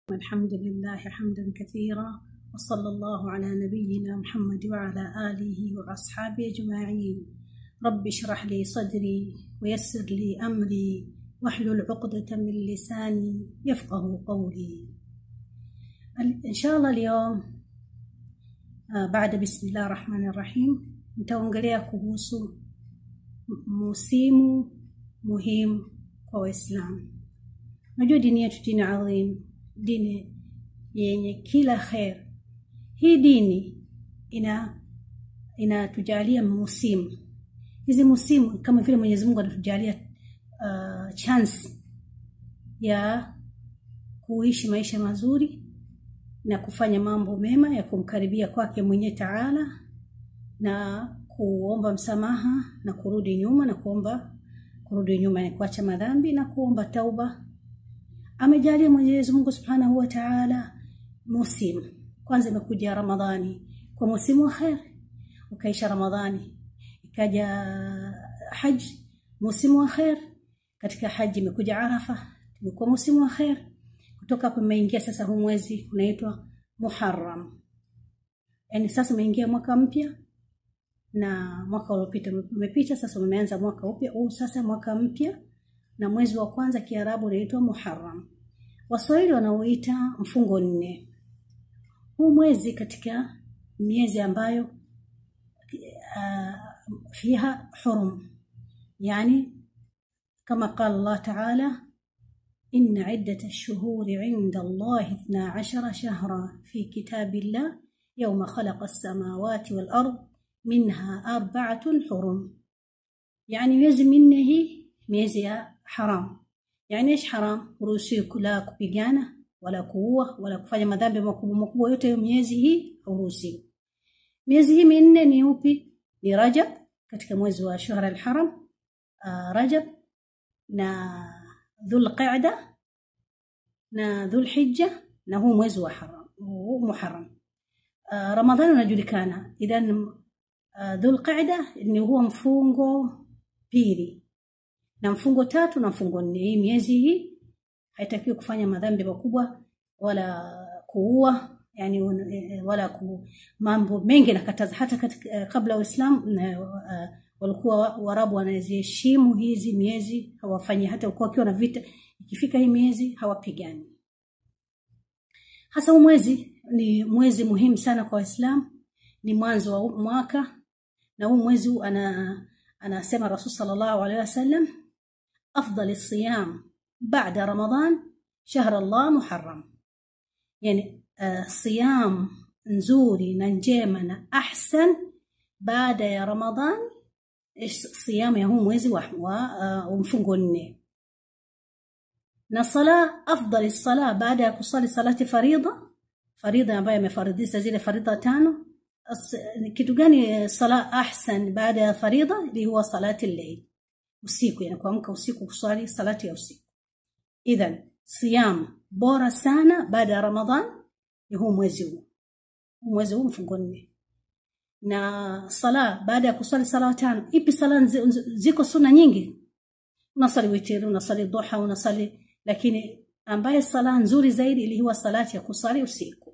والحمد لله حمدا كثيرا وصلى الله على نبينا محمد وعلى آله وأصحابه أجمعين رب اشرح لي صدري ويسر لي أمري واحلل عقدة من لساني يفقه قولي إن شاء الله اليوم آه بعد بسم الله الرحمن الرحيم nitaongelea kuhusu musimu muhimu kwa waislamu najua dini yetu dini adhim dini yenye kila kher hii dini ina inatujalia musimu hizi musimu kama vile mwenyezi mungu anatujalia uh, chance ya kuishi maisha mazuri na kufanya mambo mema ya kumkaribia kwake mwenye taala na kuomba msamaha na kurudi nyuma na kuomba kurudi nyuma ni kuacha madhambi na kuomba tauba amejalia mwenyezi mungu subhanahu wa taala musimu kwanza imekuja ramadhani kwa musimu wa kher ukaisha ramadhani ikaja haji musimu wa kher katika haji imekuja arafa imekuwa musimu wa kher kutoka hapo imeingia sasa huu mwezi unaitwa muharram yaani sasa umeingia mwaka mpya na mwaka uliopita umepita sasa umeanza mwaka upya huu sasa mwaka mpya na mwezi wa kwanza kiarabu unaitwa muharram waswahili wanauita mfungo nne huu mwezi katika miezi ambayo uh, fiha hurum yani kama qala Allah ta'ala إن عدة الشهور عند الله اثنا عشر شهرا في كتاب الله يوم خلق السماوات والأرض منها أربعة حرم يعني miezi minne hii miezi ya haram yani ish haram huruhusiwi la kupigana wala kuua wala kufanya madhambi makubwa makubwa yote hiyo miezi hii hauruhusiwi miezi hii minne ni upi ni rajab katika mwezi wa shahra alharam uh, rajab na dhulqa'da na dhulhijja na huu mwezi wa haram huu muharram uh, ramadhani unajulikana idhan uh, dhulqa'da ni huwa mfungo pili na mfungo tatu na mfungo nne hii miezi hii haitakiwi kufanya madhambi makubwa wala kuua yani wala ku mambo mengi nakataza hata katika, kabla uislamu uh, walikuwa warabu wanaziheshimu hizi miezi hawafanyi hata ukiwa wakiwa na vita ikifika hii miezi hawapigani hasa huu mwezi ni mwezi muhimu sana kwa waislamu ni mwanzo wa mwaka na huu mwezi huu ana anasema rasul sallallahu alaihi wasallam afdal siyam baada ramadan shahr allah muharram yani uh, siyam nzuri na njema na ahsan baada ya ramadhan siyamu ya huu mwezi wa, wa uh, mfungo nne na sala afdali sala baada ya kusali salati faridha faridha ambayo imefaridhisha zile faridha tano kitu gani sala ahsan baada ya faridha ili huwa salati al-layl usiku yani kuamka usiku kusali salati ya usiku idhan siyam bora sana baada ya ramadhan ni huu mwezi huu mwezi huu mfungo nne na sala baada ya kusali sala tano ipi sala ziko suna nyingi unasali witri unasali duha unasali lakini ambaye sala nzuri zaidi ili huwa salati ya kusali usiku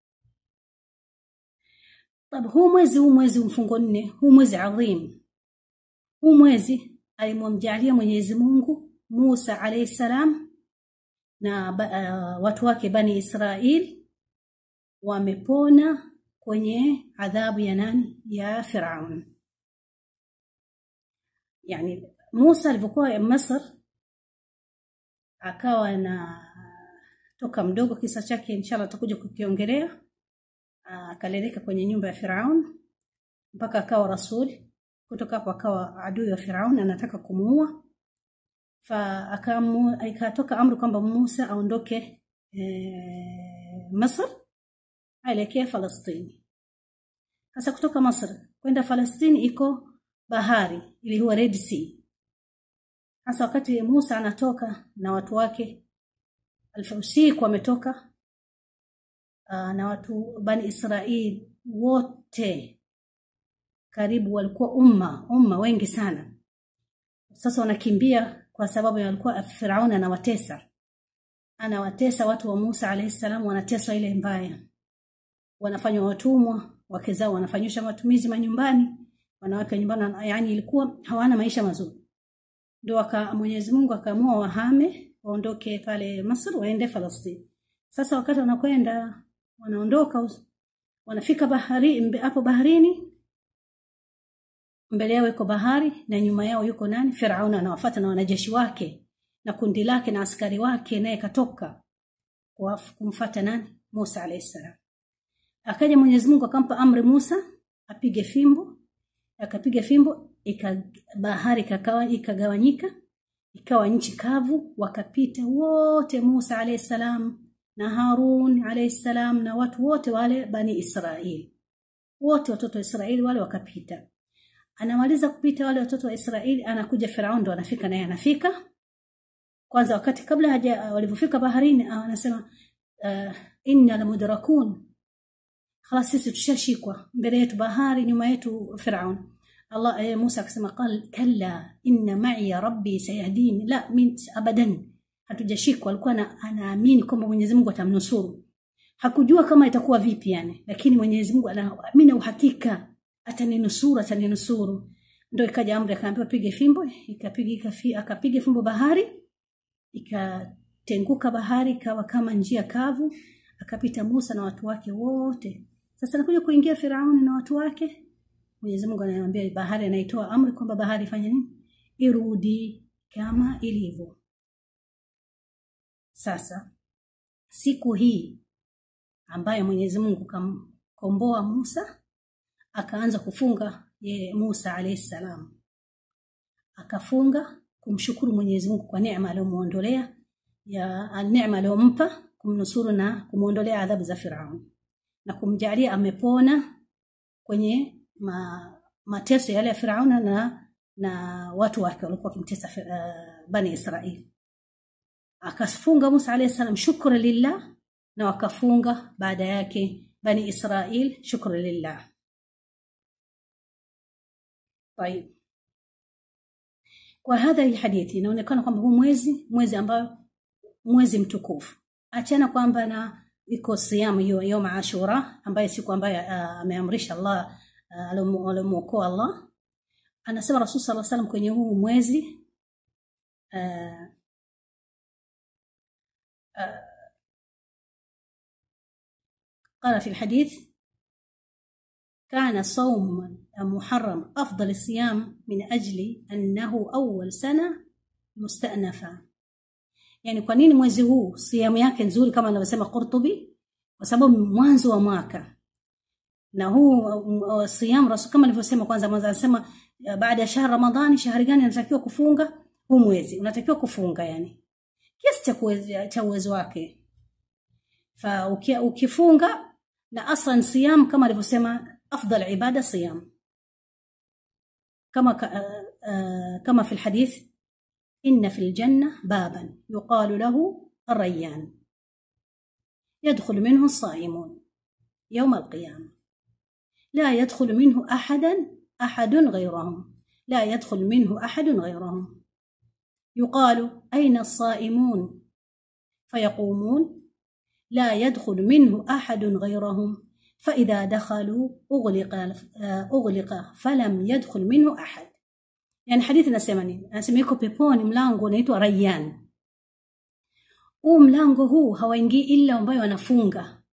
طب huu mwezi huu mwezi mfungo nne huu mwezi adhim huu mwezi alimwamjalia Mwenyezi Mungu Musa alayhi salam na uh, watu wake bani Israel wamepona kwenye adhabu ya nani ya Firaun yani Musa alipokuwa Misri akawa na toka mdogo kisa chake inshallah tutakuja kukiongelea akaleleka kwenye nyumba ya Firaun mpaka akawa rasul kutoka hapo akawa adui wa Firaun anataka kumuua fa akatoka amri kwamba Musa aondoke e, Misri aelekee Falastini sasa kutoka Misri kwenda Falastini iko bahari ili huwa Red Sea hasa wakati Musa anatoka na watu wake usiku ametoka na watu bani Israel wote karibu walikuwa umma umma wengi sana sasa wanakimbia kwa sababu walikuwa Firauni anawatesa anawatesa watu wa Musa alayhi salam wanateswa ile mbaya wanafanywa watumwa wake zao wanafanyisha matumizi manyumbani wanawake nyumbani yani ilikuwa hawana maisha mazuri ndio aka Mwenyezi Mungu akaamua wahame waondoke pale Misri waende Falastini sasa wakati wanakwenda wanaondoka wanafika bahari hapo baharini mbele yao iko bahari na nyuma yao yuko nani Firauna anawafuata na wanajeshi wake na kundi lake na askari wake naye katoka kumfuata nani Musa alayhi salam akaja Mwenyezi Mungu akampa amri Musa apige fimbo akapiga fimbo ika bahari kakawa ikagawanyika ikawa nchi kavu wakapita wote Musa alayhi salam na Harun alayhi salam na watu wote wale bani Israeli wote watoto wa Israeli wale wakapita anamaliza kupita wale watoto wa Israeli anakuja Farao ndo anafika naye anafika kwanza wakati kabla haja walipofika baharini anasema uh, inna lamudrakun خلاص sisi tushashikwa mbele yetu bahari nyuma yetu Firaun Allah eh, Musa akasema qal kalla inna ma'i rabbi sayahdini la min abadan hatujashikwa alikuwa anaamini kwamba Mwenyezi Mungu atamnusuru hakujua kama itakuwa vipi yani lakini Mwenyezi Mungu anaamini uhakika ataninusuru ataninusuru ndio ikaja amri akaambiwa pige fimbo ikapiga akapiga fimbo bahari ikatenguka bahari ikawa kama njia kavu akapita Musa na watu wake wote sasa nakuja kuingia Firauni na watu wake Mwenyezi Mungu anamwambia bahari anaitoa amri kwamba bahari ifanye nini irudi kama ilivyo sasa siku hii ambayo Mwenyezi Mungu kamkomboa Musa akaanza kufunga ye Musa alayhi salam akafunga kumshukuru Mwenyezi Mungu kwa neema aliyomuondolea ya neema aliyompa kumnusuru na kumuondolea adhabu za Firaun na kumjalia amepona kwenye ma, mateso yale ya Firauna na na watu wake walikuwa wakimtesa uh, bani Israeli akafunga Musa alayhi salam shukra lillah na wakafunga baada yake bani Israel shukra lillah طيب kwa hadha hii hadithi inaonekana kwamba huu mwezi mwezi ambayo mwezi mtukufu achana kwamba na iko siamu hiyo yom ashura ambaye siku ambaye ameamrisha Allah alimuokoa Allah anasema Rasul sallallahu alaihi wasallam kwenye huu mwezi uh, uh, قال في الحديث كان صوم محرم أفضل الصيام من أجل أنه أول سنة مستأنفة yani kwa nini mwezi huu siamu yake nzuri kama anavyosema Qurtubi kwa sababu mwanzo wa mwaka na huu uh, siamu rasul kama alivyosema kwanza mwanzo anasema baada ya shahr ramadhani shahri gani anatakiwa kufunga huu mwezi unatakiwa kufunga yani kiasi cha cha uwezo wake fa ukifunga na aslan siyam kama alivyosema afdal ibada siyam kama uh, uh, kama fi alhadith إن في الجنة بابا يقال له الريان يدخل منه الصائمون يوم القيامة لا يدخل منه أحدا أحد غيرهم لا يدخل منه أحد غيرهم يقال أين الصائمون فيقومون لا يدخل منه أحد غيرهم فإذا دخلوا أغلق أغلق فلم يدخل منه أحد yani hadithi inasema nini anasema yuko peponi mlango unaitwa Rayyan huu mlango huu hawaingii ila ambayo wanafunga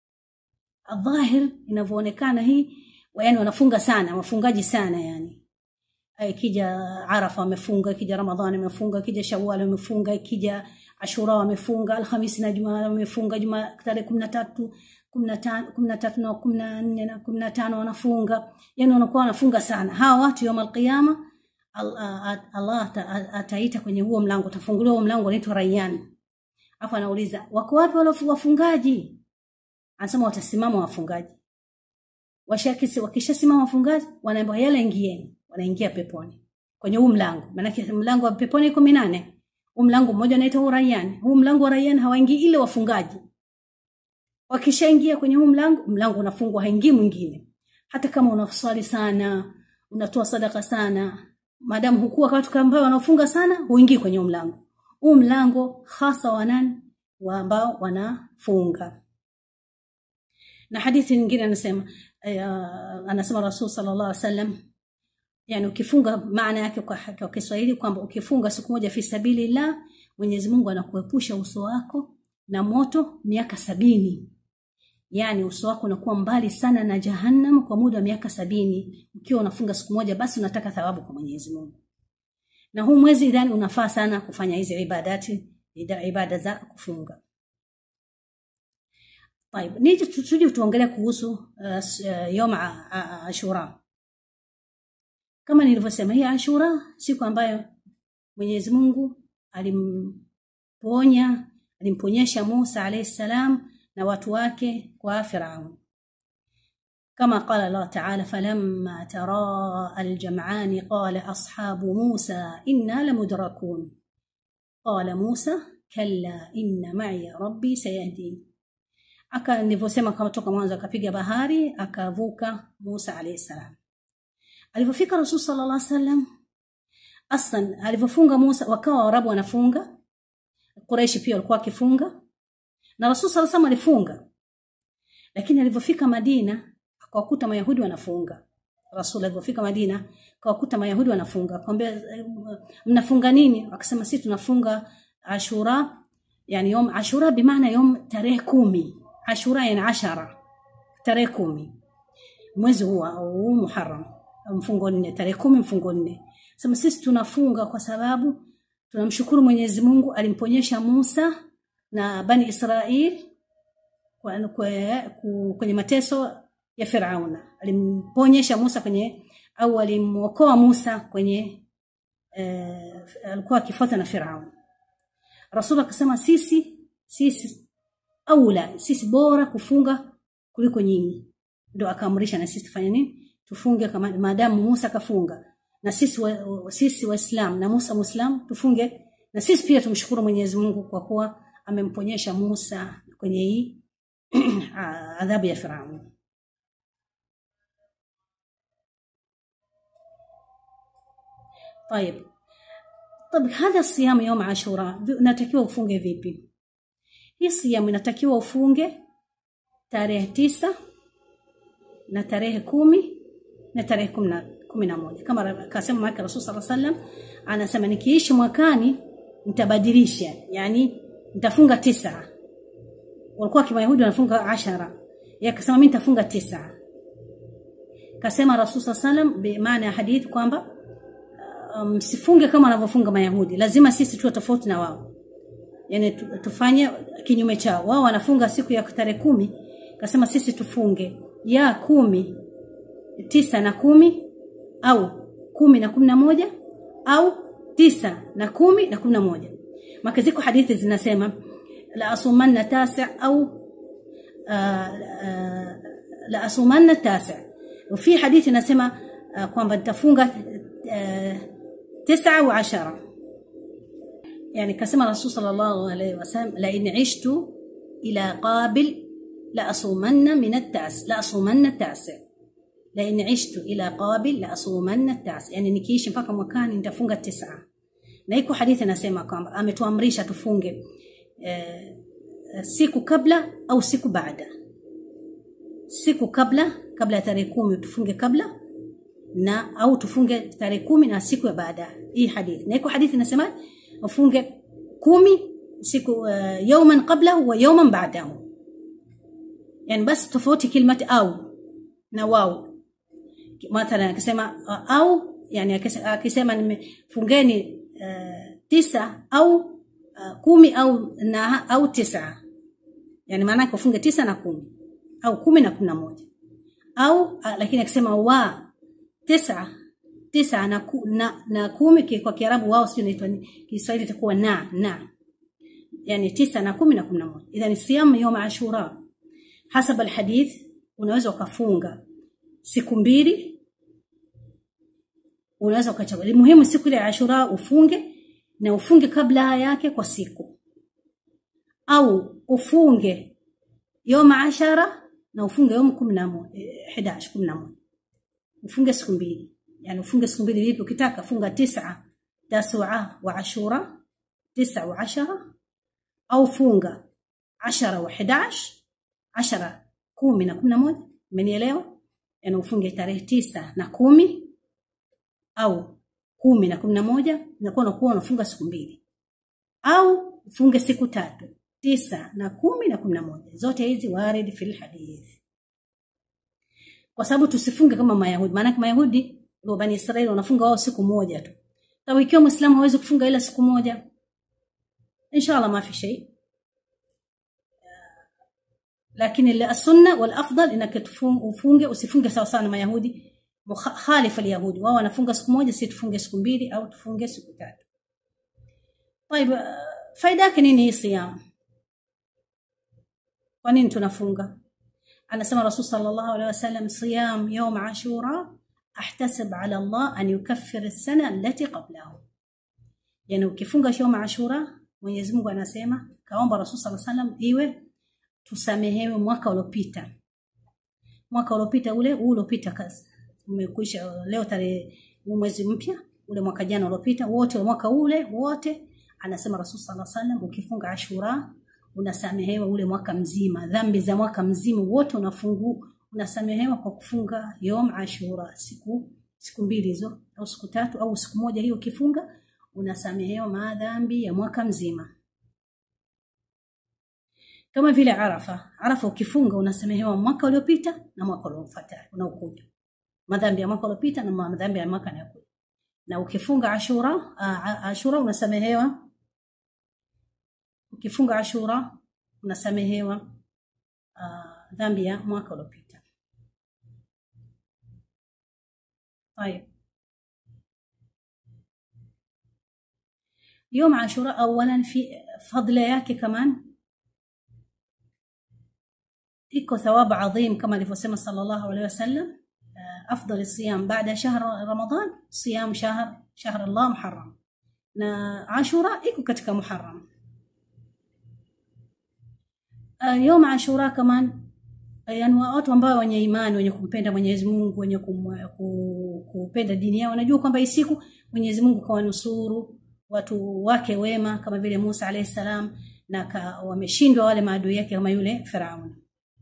dhahir inavyoonekana hii yani wanafunga sana wafungaji sana yani ikija Arafa wamefunga ikija Ramadhani wamefunga ikija Shawwal wamefunga ikija Ashura wamefunga Alhamisi na Jumaa wamefunga Jumaa tarehe 13 15 13 na 14 na 15 wanafunga yani wanakuwa wanafunga sana hawa watu yawm alqiyama Allah ataita kwenye huo mlango utafunguliwa huo mlango unaitwa Rayyan afu anauliza wako wapi wale wafungaji anasema watasimama wafungaji washakisi wakishasimama wafungaji wanaambiwa yale ingieni wanaingia peponi kwenye huu mlango maana mlango wa peponi iko minane huu mlango mmoja unaitwa Rayyan huu mlango wa Rayyan hawaingii ile wafungaji wakishaingia kwenye huu mlango mlango unafungwa haingii mwingine hata kama unaswali sana unatoa sadaka sana madamu hukuwa watu ambao wanafunga sana huingii kwenye mlango huu mlango hasa wa nani wa ambao wanafunga na hadithi nyingine anasema uh, anasema rasul sallallahu alaihi wasallam yani ukifunga maana yake kwa, kwa Kiswahili kwamba ukifunga siku moja fi sabilillah Mwenyezi Mungu anakuepusha uso wako na moto miaka sabini yani uso wako unakuwa mbali sana na jahannam kwa muda wa miaka sabini ukiwa unafunga siku moja basi unataka thawabu kwa Mwenyezi Mungu na huu mwezi idhani unafaa sana kufanya hizi ibadati ibada za kufunga طيب نيجي تجي tuongelee kuhusu uh, yom ashura kama nilivyosema hii ashura siku ambayo Mwenyezi Mungu alimponya alimponyesha Musa alayhi salam na watu wake kwa Firaun كما قال الله تعالى فلما تراءى الجمعان قال أصحاب موسى إنا لمدركون قال موسى كلا إن معي ربي سيهدين aka nilivyosema kama toka mwanzo akapiga bahari akavuka Musa alayhi salam alipofika Rasul sallallahu alaihi wasallam aslan alivyofunga Musa wakawa Waarabu wanafunga Quraishi pia walikuwa wakifunga na Rasul sallallahu alaihi wasallam alifunga lakini alivyofika Madina akawakuta Mayahudi wanafunga Rasul alipofika Madina akawakuta Mayahudi wanafunga akamwambia mnafunga nini akasema sisi tunafunga Ashura yani yom Ashura bimaana yom tarehe kumi Ashura yani ashara tarehe kumi mwezi huu huu Muharram mfungo nne tarehe kumi mfungo nne sema sisi tunafunga kwa sababu tunamshukuru Mwenyezi Mungu alimponyesha Musa na bani Israel kwenye mateso ya Firauna alimponyesha Musa kwenye au alimuokoa Musa kwenye eh, alikuwa akifuata na Firauna Rasul akasema sisi sisi aula sisi bora kufunga kuliko nyinyi ndio akaamrisha na sisi tufanye nini tufunge kama maadamu Musa kafunga na sisi wa, sisi waislam na Musa muslim tufunge na sisi pia tumshukuru Mwenyezi Mungu kwa kuwa amemponyesha Musa kwenye hii adhabu ya Firauni طيب طب هذا الصيام يوم عاشوراء natakiwa ufunge vipi hii siamu inatakiwa ufunge tarehe tisa na tarehe kumi na tarehe kumi na moja kama akasema maka rasul saa sallam anasema nikiishi mwakani nitabadilisha yani nitafunga tisa walikuwa kimayahudi wanafunga ashara yeye akasema mimi nitafunga tisa kasema rasul saa sallam bimaana ya hadithi kwamba msifunge um, kama wanavyofunga mayahudi lazima sisi tuwe tofauti na wao yani tufanye kinyume chao wao wanafunga siku ya tarehe kumi kasema sisi tufunge ya kumi tisa na kumi au kumi na kumi na moja au tisa na kumi na kumi na moja maka ziko hadithi zinasema la asumanna tasi au uh, uh, la asumanna tasi وفي حديث inasema uh, kwamba nitafunga uh, tisa wa ashara يعني كسم الرسول صلى الله عليه وسلم لئن عشت إلى قابل لأصومن من التاسع لأصومن التاسع لئن عشت إلى قابل لأصومن التاسع يعني nikiishi mpaka mwakani nitafunga tisa na iko hadithi nasema kwamba ametuamrisha tufunge eh, siku kabla au siku baada siku kabla kabla ya tarehe kumi tufunge kabla na au tufunge tarehe kumi na siku ya baada hii hadithi na iko hadithi nasema ufunge kumi siku uh, yawman qablahu wa yawman ba'dahu yani basi tofauti kilmati au na wao mathalan akisema uh, au yani akisema nimefungeni uh, tisa au uh, kumi au na au tisa yani maana yake ufunge tisa na kumi au kumi na kumi na moja au uh, lakini akisema wa tisa tisa na, ku, na, na kumi kwa Kiarabu wao sio inaitwa Kiswahili itakuwa na na yani tisa na kumi na kumi na moja idhan siyam yom ashura hasab alhadith unaweza ukafunga siku mbili unaweza ukachagua muhimu siku ile ya ashura ufunge na ufunge kabla yake kwa siku au ufunge yom ashara na ufunge yom 11 11 11 ufunge siku mbili yani ufunge siku mbili vipi ukitaka funga tisa tasua wa ashura tisa wa ashara au funga ashara wa 11 ashara kumi na kumi na moja umenielewa yani ufunge tarehe tisa na kumi au kumi na kumi na moja inakuwa unakuwa unafunga siku mbili au ufunge siku tatu tisa na kumi na kumi na moja zote hizi warid fil hadith kwa sababu tusifunge kama mayahudi maana mayahudi wa bani israeli wanafunga wao siku moja tu sababu ikiwa muislamu hawezi kufunga ila siku moja inshallah ma fi shay lakini السنه والافضل انك ufunge usifunge sawa sawa na mayahudi khalifa alyahudi wao wanafunga siku moja si tufunge siku mbili au tufunge siku tatu طيب faida yake nini hii siyam kwa nini tunafunga anasema rasul sallallahu alaihi wasallam siyam yawm ashura ahtasib ala allah an yukaffir as-sana allati qablahu yani ukifunga yawm ashura Mwenyezi Mungu anasema kaomba rasul sallallahu alaihi wasallam iwe tusamehewe mwaka uliopita mwaka uliopita ule huu uliopita kazi umekwisha leo tarehe mwezi mpya ule mwaka jana uliopita wote mwaka ule wote anasema rasul sallallahu alaihi wasallam ukifunga ashura unasamehewa ule mwaka mzima dhambi za mwaka mzima wote unafungu unasamehewa kwa kufunga yom ashura siku siku mbili hizo au siku tatu au siku moja hiyo ukifunga unasamehewa madhambi ya mwaka mzima kama vile arafa arafa ukifunga unasamehewa mwaka uliopita na mwaka uliofuata unaokuja madhambi ya mwaka uliopita na madhambi ya mwaka unaokuja na ukifunga ashura ashura unasamehewa ukifunga ashura unasamehewa uh, dhambi ya mwaka uliopita طيب يوم عاشوراء اولا في فضل yake كمان iko thawabu adhim kama alivyosema sallallahu alaihi wasallam afdal الصيام بعد شهر رمضان صيام شهر شهر الله محرم na ashura iko katika muharram يوم عاشوراء كمان yani watu ambao wenye imani wenye kumpenda Mwenyezi Mungu wenye kupenda dini yao wanajua kwamba hii siku Mwenyezi Mungu kawanusuru watu wake wema kama vile Musa alayhi salam na wameshindwa wale maadui yake kama yule Firaun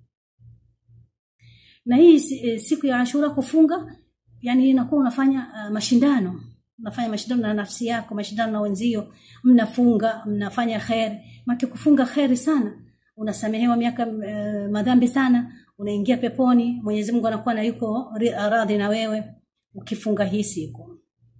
na hii siku ya Ashura kufunga yani inakuwa unafanya uh, mashindano unafanya mashindano na nafsi yako mashindano na wenzio mnafunga mnafanya khair maki kufunga khairi sana unasamehewa miaka uh, madhambi sana unaingia peponi Mwenyezi Mungu anakuwa na yuko radhi na wewe ukifunga hii siku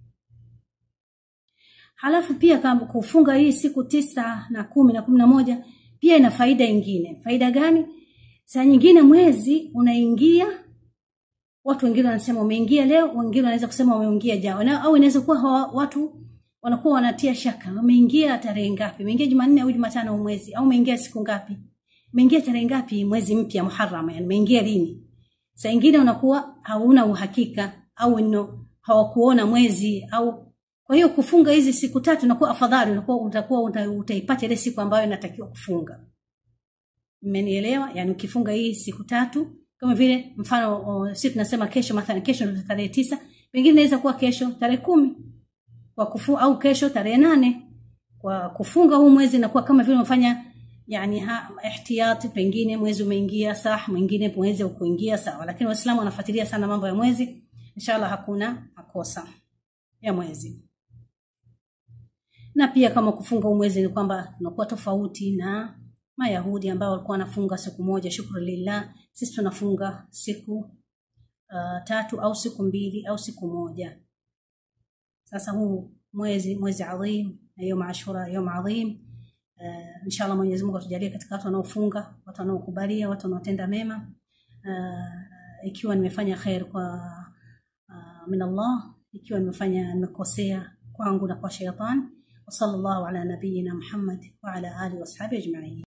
halafu pia kama kufunga hii siku tisa na kumi na kumi na moja pia ina faida ingine faida gani saa nyingine mwezi unaingia watu wengine wanasema umeingia leo wengine wanaweza kusema umeingia jana au inaweza kuwa watu wanakuwa wanatia shaka umeingia tarehe ngapi umeingia Jumanne au Jumatano mwezi au umeingia siku ngapi umeingia tarehe ngapi mwezi mpya Muharram yani umeingia lini saa nyingine unakuwa hauna uhakika au no, hawakuona mwezi au kwa hiyo kufunga hizi siku tatu inakuwa afadhali unakuwa utakuwa utaipata ile siku ambayo inatakiwa kufunga mmenielewa yani ukifunga hii siku tatu kama vile mfano sisi tunasema kesho mathalan kesho ndio tarehe tisa pengine inaweza kuwa kesho tarehe kumi kwa kufu, au kesho tarehe nane kwa kufunga huu mwezi inakuwa kama vile umefanya yani ha, ihtiyati pengine mwezi umeingia sah mwingine mwezi ukuingia sawa lakini waislamu wanafuatilia sana mambo ya mwezi inshallah hakuna makosa ya mwezi na pia kama kufunga huu mwezi ni kwamba unakuwa tofauti na mayahudi ambao walikuwa wanafunga siku moja shukru lillah sisi tunafunga siku uh, tatu au siku mbili au siku moja sasa huu mwezi mwezi adhim na yom ashura yom adhim uh, inshallah Mwenyezi Mungu atujalie katika watu wanaofunga watu wanaokubalia watu wanaotenda mema uh, ikiwa nimefanya khair kwa uh, min Allah ikiwa nimefanya nimekosea kwangu na kwa shaytan وصلى الله على نبينا محمد وعلى آله وأصحابه أجمعين